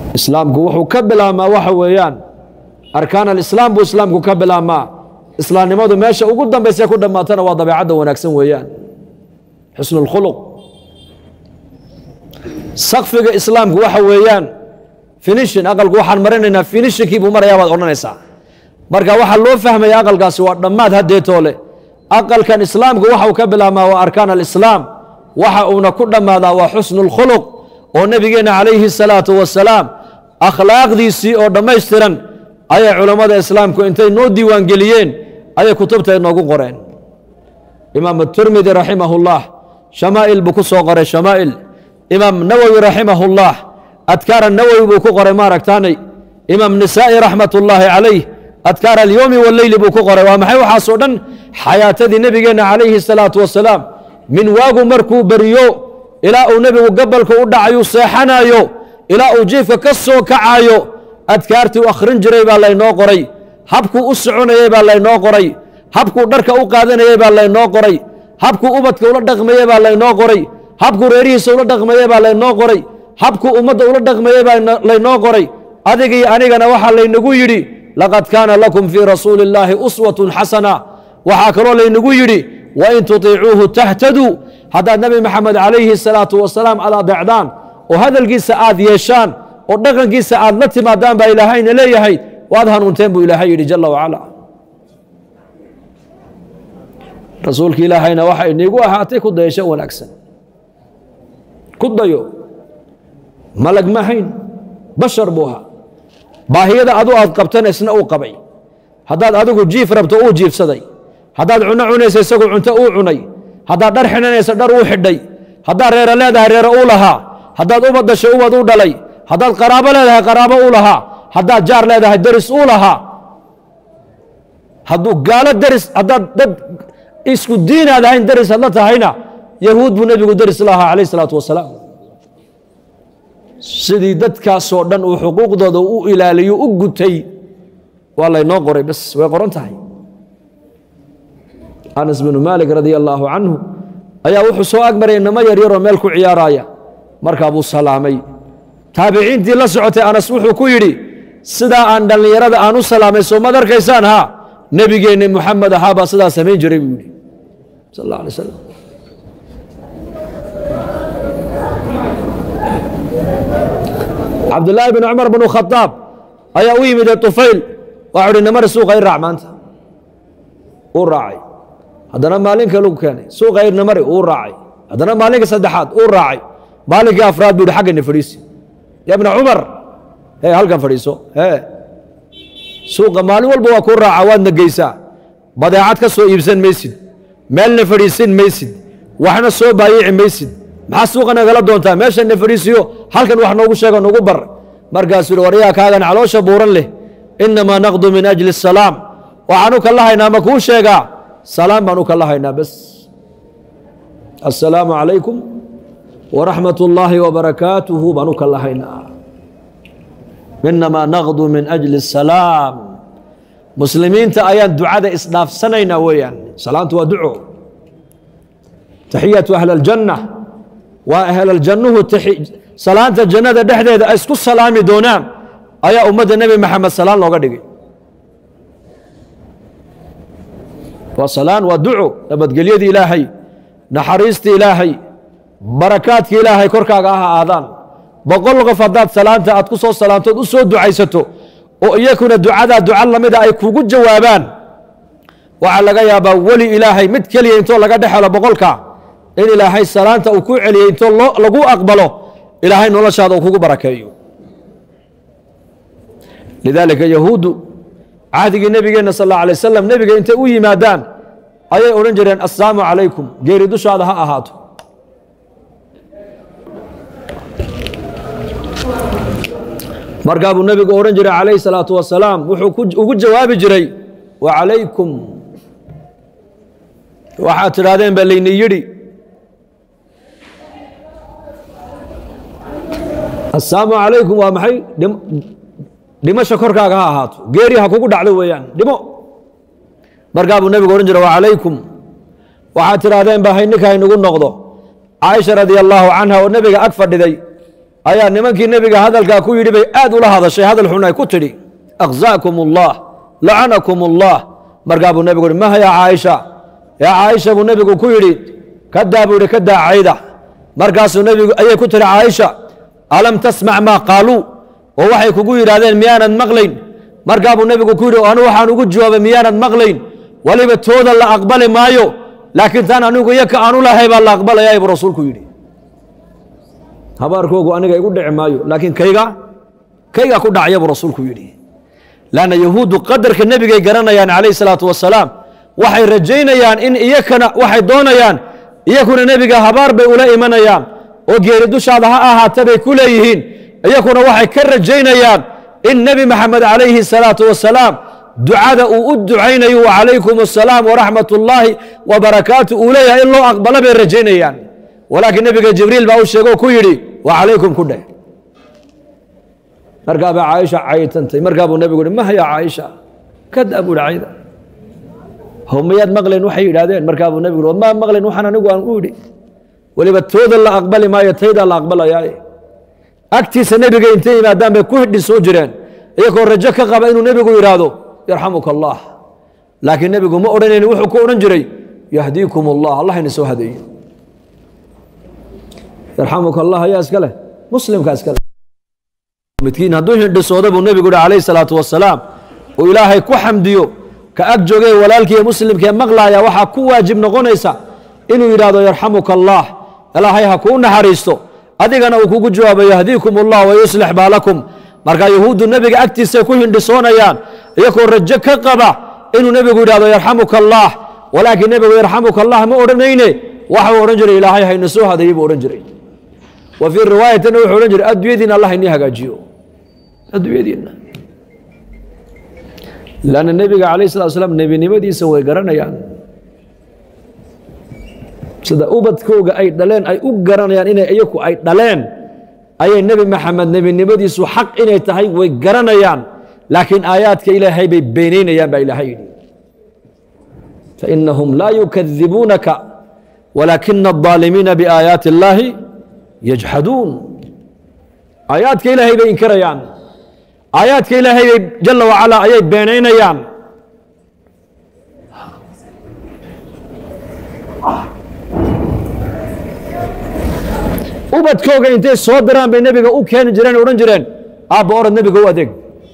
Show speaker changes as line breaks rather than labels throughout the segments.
islaamku wuxuu ka bilaabmaa waxa weeyaan arkaan alislaam buu islaamku ka bilaabmaa islaamnimadu meesha ugu dambaysa ku dhammaatana waa dabeecadda wanaagsan weeyaan xusnu اlkhuluq sakfiga islaamku waxa weeyaan finishin aqalku waxaan marinaynaa finishinkii buu marayaa baad odhanaysaa marka waxaa loo fahmaya aqalkaasi waa dhammaad haddeetoole aqalkan islaamku waxa uu ka bilaabmaa waa arkaan alislaam waxa uuna ku dhammaadaa waa xusnu اlkhuluq oo nebigeenna calayhi الsalaatu wasalaam akhlaaqdiisii oo dhammaystiran ayay culammada islaamku intay noo diiwaangeliyeen ayay kutubta inoogu qoreen imaam turmidi raximah اllah shamaa'il buu ku soo qoray shamaa'il imaam nawowi raximah اllah adkaara nawowi buu ku qoray maaragtaanay imaam nisaa'i raxmat ullaahi calayh adkaar alyowmi walleyli buu ku qoray waa maxay waxaasoo dhan xayaatadii nebigeenna calayhi الsalaatu wasalaam min waagu markuu beriyo ilaa uu nebigu gabalka u dhacayu seexanayo ilaa uu jiifka ka soo kacayo adkaartii u akhrin jiray baa laynoo qoray habkuu u soconayey baa laynoo qoray habkuu dharka u qaadanayey baa laynoo qoray habkuu ubadka ula dhaqmayey baa laynoo qoray habkuu reerihiisa ula dhaqmayey baa laynoo qoray habkuu ummadda ula dhaqmayey baa laynoo qoray adigii anigana waxaa laynagu yidhi laqad kaana lakum fii rasuuli illaahi uswatun xasana waxaa kaloo laynagu yidhi wain tutiicuuhu tahtaduu haddaad nebi maxamed calayhi salaatu wasalaam aad adeecdaan oo hadalkiisa aad yeeshaan oo dhaqankiisa aad la timaadaan baa ilaahayna leeyahay waad hanuunteen buu ilaahay yidhi jala wacala rasuulka ilaahayna waxa iniigu ahaatay ku dayasho wanaagsan ku dayo malag ma hayn bashar buu ahaa baahiyada adu aad qabtana isna uu qabay haddaad adigu jiif rabto uu jiifsaday haddaad cunno cunaysa isagu cunto uu cunay haddaad dhar xidhanaysa dhar uu xidhay haddaad reero leedahay reero uu lahaa haddaad ubad dashay ubad u dhalay haddaad qaraabo leedahay qaraabo uu lahaa haddaad jaar leedahay deris uu lahaa hadduu gaalo deris haddaad dad isku diinaad ahayn deris hadla tahayna yahuud buu nebigu deris lahaa calayh isalaatu wasalaam sidii dadkaasoo dhan uu xuquuqdooda u ilaaliyo u gutay waa laynoo qoray bas way qoran tahay anas binu maalik radia allaahu canhu ayaa wuxuu soo agmaray inamo yaryaroo meel ku ciyaaraaya markaa buu salaamay taabiciintii la socotay anas wuxuu ku yidhi sidaa aan dhallinyarada aan u salaamay soo mad arkaysaan haa nebigeenni muxamed ahaa baa sidaa samayn jiray buu yidhi sal alla alay slam cabdullaahi bin cumar binu khadaab ayaa u yimid tufayl waxau hi namari suuqa i raac maanta uu raacay haddana maalin kale u keenay suuqa irna mari uu raacay haddana maalinka saddexaad uu raacay maalinkii afraad buu hi xaggani fadhiisi ya bna cumar he halkan fadhiiso he suuqa maalin walba waa kuu raaca waadna geysaa badeecad ka soo iibsan maysid meelna fadhiisin maysid waxna soo baayici maysid maxaa suuqa nagala doontaa meeshanna fadhiisiyo halkan wax noogu sheego nagu bar markaasuu hi waryaa kaagan caloosha buuran leh inamaa naqdu min ajli asalaam waxaan u kala haynaa ma kuu sheegaa salaam baan u kala haynaa bas assalaamu calaykum waraxmat ullaahi wabarakaatuhu baan u kala haynaa inamaa naqdu min ajli asalaam muslimiinta ayaan ducada isdhaafsanaynaa weeyaan salaantu waa duco taxiyatu ahli aljanna waa ahlaljannuhu salaanta jannada dhexdeeda ay isku salaami doonaan ayaa ummadda nebi maxamed salaan looga dhigay waa salaan waa duco nabadgelyadii ilaahay naxariistii ilaahay barakaadki ilaahay korkaaga ah aadaan boqol qof haddaad salaanta aad ku soo salaamtood u soo ducaysato oo iyakuna ducadaa duca lamida ay kugu jawaabaan waxaa laga yaabaa weli ilaahay mid keliya intoo laga dhex helo boqolka in ilaahay salaanta uu ku celiyey intoo lagu aqbalo ilaahay noloshaada uu kugu barakeeyo lidaalika yahuuddu cahdigii nebigeenna sal alla alay wasalam nebiga intay u yimaadaan ayay odhan jireen assalaamu calaykum geeri dushaada ha ahaato markaa buu nebigu odhan jiray calayhi salaatu wasalaam wuxuu ugu jawaabi jiray wa calaykum waxaad tidhaahdeen baa layni yidhi assalaamu calaykum waa maxay dhimasha korkaaga ha ahaato geeri ha kugu dhacdo weeyaan dhimo markaa buu nebigu odhan jiray wa calaykum waxaad tidhaahdeen baa hayninka haynugu noqdo caaisha radia allaahu canha oo nebiga ag fadhiday ayaa nimankii nebiga hadalkaa ku yidhi bay aad ula hadashay hadal xun ay ku tidhi akhza'kum allah lacanakum allah markaa buu nebigu yihi maha yaa caaisha yaa caaisha buu nebigu ku yidhi kadaa buu yidhi ka daa cayda markaasuu nebigu ayay ku tihi caaisha alam tasmac maa qaaluu oo waxay kugu yidhaahdeen miyaanad maqlayn markaa buu nebigu ku yidhi anu waxaan ugu jawaabay miyaanad maqlayn weliba tooda la aqbali maayo laakiin taan anigu iyo ka aanu lahay baa la aqbalayaa buu rasuulku yidhi habaarkoogu aniga igu dhici maayo laakiin kayga kayga ku dhacya buu rasuulku yidhi lanna yahuuddu qadarka nebigay garanayaan calayh salaatu wasalaam waxay rajaynayaan in iyakana waxay doonayaan iyakuna nebiga habaar bay ula imanayaan oo geeri dushaada ha ahaata bay ku leeyihiin iyakuna waxay ka rajaynayaan in nebi maxamed calayhi salaatu wasalaam ducada uu u ducaynayo wacalaykum asalaam waraxmat ullaahi wa barakaatu uu leeyahay in loo aqbalo bay rajaynayaan walaakiin nebiga jibriil baa u sheego ku yidhi wacalaykum ku dheh markaa baa caaisha caytantay markaa buu nebigu yihi mah yaa caaisha kadaa buu yihi cayda how mayaad maqlayn waxay yidhaahdeen markaa buu nebigu yihi maa maqlayn waxaan anigu aan u idhi weliba tooda la aqbali maayo taydaa la aqbalayaaye agtiisa nebiga intay yimaadaan bay ku hidhi soo jireen iyagoo rajo ka qaba inuu nebigu yidhaahdo yarxamuka allah laakiin nebigu ma odhanayni wuxuu ku odhan jiray yahdiikum allah allah ina soo hadeeyo yarxamuka allah ayaa iska leh muslimkaa iska leh midkiin hadduu hindhisooda buu nebigu yihi calayhi salaatu wasalaam uu ilaahay ku xamdiyo ka ag joogee walaalkiiyo muslimkee maqlaaya waxaa ku waajib noqonaysa inuu yidhaahdo yarxamuka allah ilaahay ha kuu naxariisto adigana uu kugu jawaabo yahdiikum allah wayuslix baalakum markaa yahuuddu nebiga agtiisay ku hindhisoonayaan iyagoo rajo ka qaba inuu nebigu yidhahdo yarxamuka allah walaakiin nebigu yarxamuka allah ma odhanayne waxuu odhan jiray ilaahay hayna soo hadeeyey buu odhan jiray wa fii riwaayatina wuxuu odhan jiray adduunyadiina allah inii hagaajiyo adduunyadiina lanna nebiga calayh salatu slam nebinimadiisa way garanayaan sida ubadkooga ay dhaleen ay u garanayaan inay iyaku ay dhaleen ayay nebi maxamed nebinimadiisu xaq inay tahay way garanayaan laakiin aayaadka ilaahay bay beenaynayaan baa ilaahay yidhi fainahum laa yukadibuunaka walaakina الظaalimiina biaayaati اllaahi yajxaduun aayaadka ilaahay bay inkarayaan aayaadka ilaahay bay jala wacalaa ayay beenaynayaan ubadkooga intay soo diraan bay nebiga u keeni jireen odhan jireen aabba orod nebiga u adeeg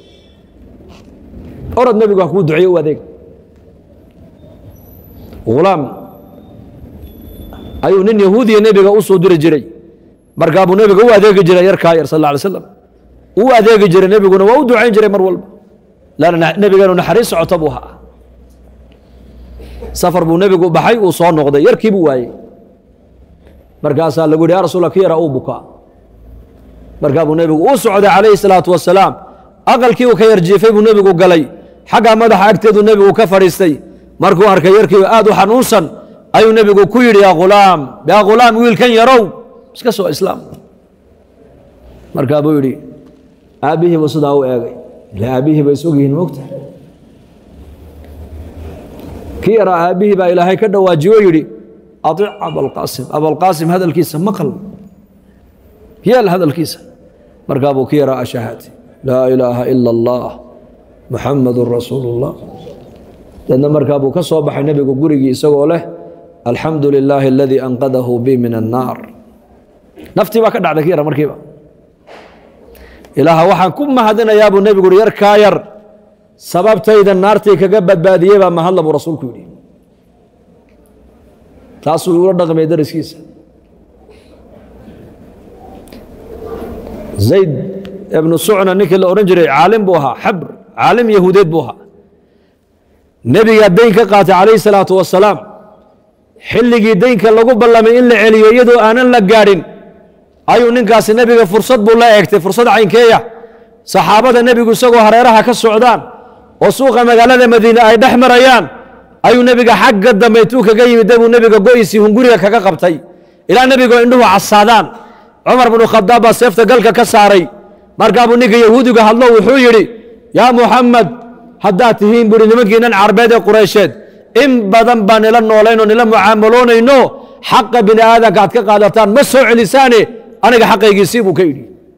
orod nebigu ha kuu duceeye u adeeg ghulaam ayuu nin yahuudiya nebiga u soo diri jiray markaa buu nebiga u adeegi jiray yarkaa yar sal alla alay slam u adeegi jiray nebiguna waa u ducayn jiray mar walba lanna nebigeenu naxariis socota buu ahaa safar buu nebigu baxay uu soo noqday yarkii buu waayey markaasaa lagu yidhi ya rasuula ki yara uu bukaa markaa buu nebigu uu socday calayhi salaatu wasalaam aqalkii uu ka yarjiifay buu nebigu galay xaggaa madaxa agteedu nebigu ka fadhiistay markuu arkay yarkii aad u xanuunsan ayuu nebigu ku yidhi yaa ghulaam yaa ghulaam wiilkan yarow iska soo islaam markaa buu yidhi aabbihii buu sidaa u eegay ila aabbihii bay isog yihiin mogta kii yaraa aabbihii baa ilaahay ka dhawaajiyo yidhi aic abalqaasim abalqaasim hadalkiisa maqal yeel hadalkiisa markaa buu ki yaraa ashahaati laa ilaaha ila allah muxamadun rasuulu اllah deedna markaa buu ka soo baxay nebigu gurigii isagoo leh alxamdu lilaahi aladii anqadahu bi min annaar naftii baa ka dhacday ki yara markiiba ilaaha waxaan ku mahadinayaa buu nebigu uhi yarkaa yar sababtayda naartii kaga badbaadiyey baa mahadla buu rasuulku yidhi taasuu ula dhaqmay dariskiisa zayd ibnu sucna ninkii la odhan jiray caalim buu ahaa xabr caalim yahuudeed buu ahaa nebigaa dayn ka qaatay calayhi salaatu wasalaam xilligii daynka lagu ballamay in la celiyo iyadoo aanan la gaadhin ayuu ninkaasi nebiga fursad buu la eegtay fursad caynkeeya saxaabada nebigu isagoo hareeraha ka socdaan oo suuqa magaalada madiine ay dhex marayaan ayuu nebiga xagga dambe intuu kaga yimid buu nebiga go'isii hunguriga kaga qabtay ilaa nebigoo indhuhu casaadaan cumar binu khadaab baa seefta galka ka saaray markaabuu ninka yahuudiga hadlo wuxuu yidhi yaa muxamed haddaad tihiin buuhi nimankiinan carbeed ee qureysheed in badan baan nila noolaynoo nila mucaamaloonayno xaqa bini aadanka aad ka qaadataan ma soo celisaane aniga xaqaygiisii buu ka yidhi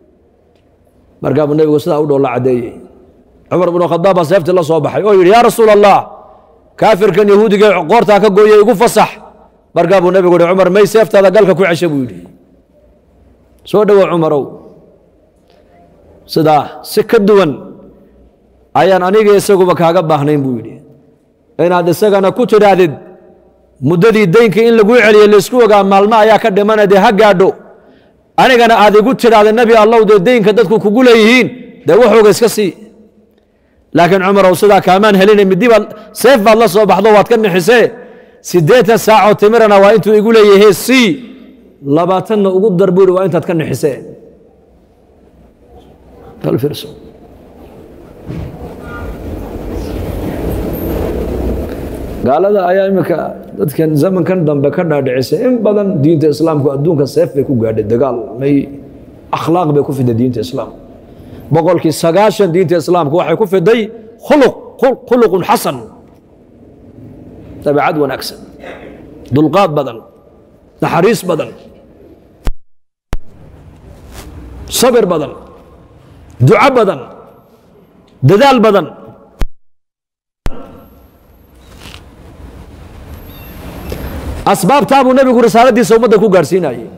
markaa buu nebigu sidaa u dhoolla caddeeyey cumar binu khadaab baa seeftii la soo baxay oo yidhi yaa rasuul allah kaafirkan yahuudiga qoortaa ka gooyey igu fasax markaa buu nebigu yihi cumar may seeftaada galka ku cesha buu yidhi soo dhowow cumarow sidaa si ka duwan ayaan aniga isaguba kaaga baahnayn buu yidhi inaad isagana ku tidhaahdid muddadii deynka in laguu celiyo laysku ogaa maalmo ayaa ka dhimana dee ha gaadho anigana aad igu tidhaahda nebi allow dee deynka dadku kugu leeyihiin dee waxooga iska sii laakiin cumarow sidaa kaamaan helinay middi baad seef baad la soo baxdo waad ka nixisee siddeetan saacoo timirana waa intuu igu leeyahay sii labaatanna ugu dar buu yidhi waa intaad ka nixisee Bal fiirso. gaalada ayaa imika dadkan zamankan dambe ka dhaadhicisay in badan diinta islaamku adduunka seef bay ku gaadhay dagaal may akhlaaq bay ku fiday diinta islaamka boqolkii sagaashan diinta islaamku waxay ku fiday khuluq khuluqun xasan dabeecad wanaagsan dulqaad badan naxariis badan sabir badan duco badan dadaal badan asbaabtaa buu nebigu risaaladiisa ummadda ku gaadhsiinayey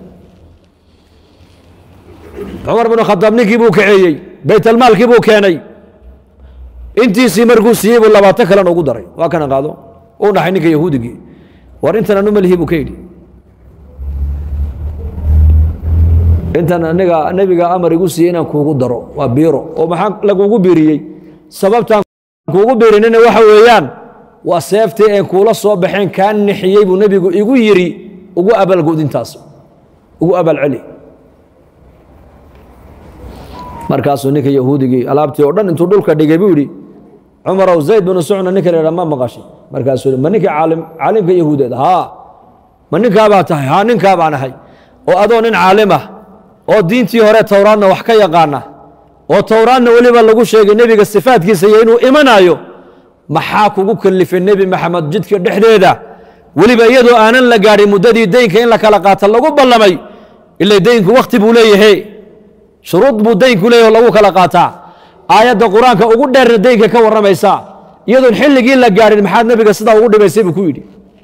cumar binu khadaab ninkii buu kaceeyey baytalmaalkii buu keenay intiisii markuu siiyey buu labaatan kalena ugu daray waa kana qaado u dhaxay ninka yahuudigii war intan anu malihi buu ka yidhi intan aniga nebiga amar igu siiyey inaan kuugu daro waa biiro oo maxaa lagugu biiriyey sababtaan kuugu biirinina waxa weeyaan waa seeftii een kuula soo baxeen kaa nixiyey buu nebigu igu yidhi ugu abaalgud intaas ugu abaalceli markaasuu ninka yahuudigii alaabtii oo dhan intuu dhulka dhigay buu yidhi cumarow zayd binu sucna ninka la ma maqashay markaasuu yidhi ma ninkii caalim caalimka yahuudeed haa ma ninkaabaa tahay haa ninkaa baan ahay oo adoo nin caalim ah oo diintii hore towraadna wax ka yaqaana oo towraadna weliba lagu sheegay nebiga sifaadkiisa iyo inuu imanayo maxaa kugu kalifay nebi maxamed jidka dhexdeeda weliba iyadoo aanan la gaadhin muddadii deynka in la kala qaata lagu ballamay ila deynku wakhti buu leeyahay shuruud buu deynku leeyahy oo lagu kala qaataa aayadda qur-aanka ugu dheerna deynka ka warramaysaa iyadoon xilligii la gaadhin maxaad nebiga sidaa ugu dhibaysay buu ku yidhi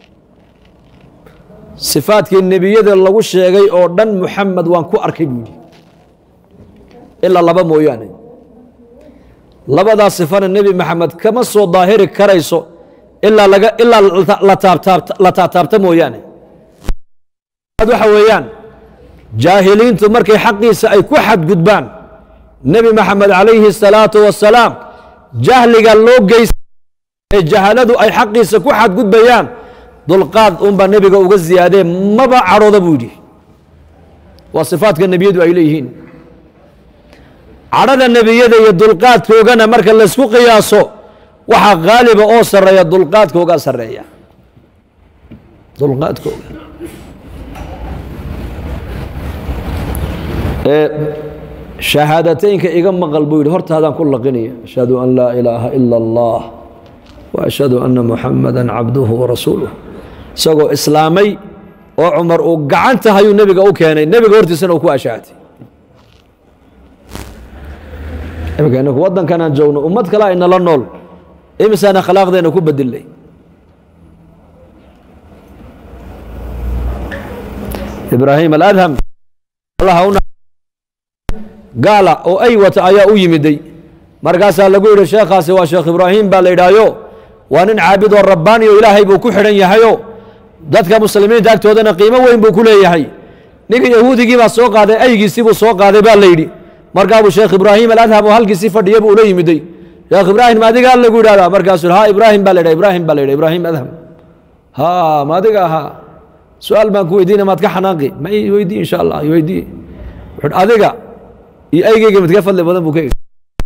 sifaadkii nebiyada lagu sheegay oo dhan muxamed waan ku arkay buu yidhi ilaa laba mooyaane labadaa sifana nebi maxamed kama soo daahiri karayso ilaa laga ilaa la taabtaabta la taabtaabta mooyaane waxa weeyaan jaahiliintu markay xaqiisa ay ku xadgudbaan nebi maxamed calayhi الsalaatu wasalaam jahliga loo geysa ee jahaladu ay xaqiisa ku xadgudbayaan dulqaad unbaa nebiga uga ziyaadee maba cadhooda buu yidhi waa sifaadka nebiyadu ay leeyihiin cadhada nebiyada iyo dulqaadkoogana marka laysku qiyaaso waxaa haaliba oo sarreeya dulqaadkoogaa sarreeya dulqaadkooga shahaadateynka iga maqal buu yidhi hortaadaan ku laqinaya ashhadu an laa ilaaha ila allah wa ashhadu anna muxamada cabduhu warasuuluh isagoo islaamay oo cumar uu gacanta hayuu nebiga u keenay nebiga hortiisana uu ku ashaatay imika inaku waddankan aan joogno ummad kale aynala nool imisaan akhlaaqdeena ku bedilay ibraahim aladham gaala oo ay wata ayaa u yimiday markaasaa lagu yidhi sheekhaasi waa sheekh ibraahim baa la yidhaayo waa nin caabid oo rabbaani oo ilaahay buu ku xidhan yahayo dadka muslimiinta agtoodana qiimo weyn buu ku leeyahay ninka yahuudigii baa soo qaaday aygiisii buu soo qaaday baa la yidhi markaabuu sheekh ibraahim aladham oo halkiisii fadhiya buu ula yimiday sheekh ibraahim maadigaa lagu yidhahdaa markaasuu ha ibraahim baa la yidha ibraahim baa la yidha ibraahim adham ha maadiga ahaa su-aal baan ku weydiina maad ka xanaaqi ma i weydii insha allah i weydii wuxuu adiga iyo aygeyga midka fadli badan buu ka yidhi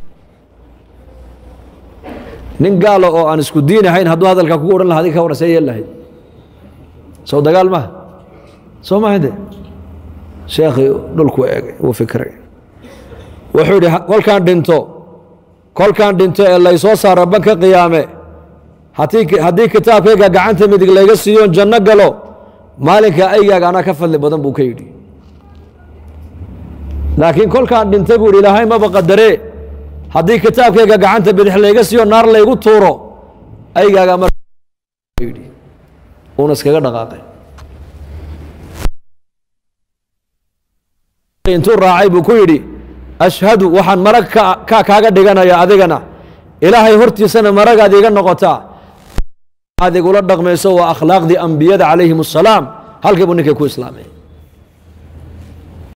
nin gaalo oo aan isku diin ahayn hadduu hadalka kugu odhan laha adiga ka waran see yeel lahayd soo dagaal maha soo maha de sheekhii dhulku eegay wuu fikray wuxuu yidhi kolkaan dhinto kolkaan dhinto ee laysoo saaro banka qiyaame haddii kitaabkayga gacanta midig layga siiyoon janno galo maalinka aygaaga anaa ka fadli badan buu ka yidhi laakiin kolkaan dhintay buu yidhi ilaahay maba qadaree haddii kitaabkayga gacanta bidix layga siiyo naar laygu tuuro aygaagaa mar yidhi uuna iskaga dhaqaaqay intuu raacay buu ku yidhi ashhadu waxaan marag ka kaaga dhiganaya adigana ilaahay hortiisana maragaad iga noqotaa aad igula dhaqmayso waa akhlaaqdii ambiyada calayhim assalaam halkii buu ninkay ku islaamay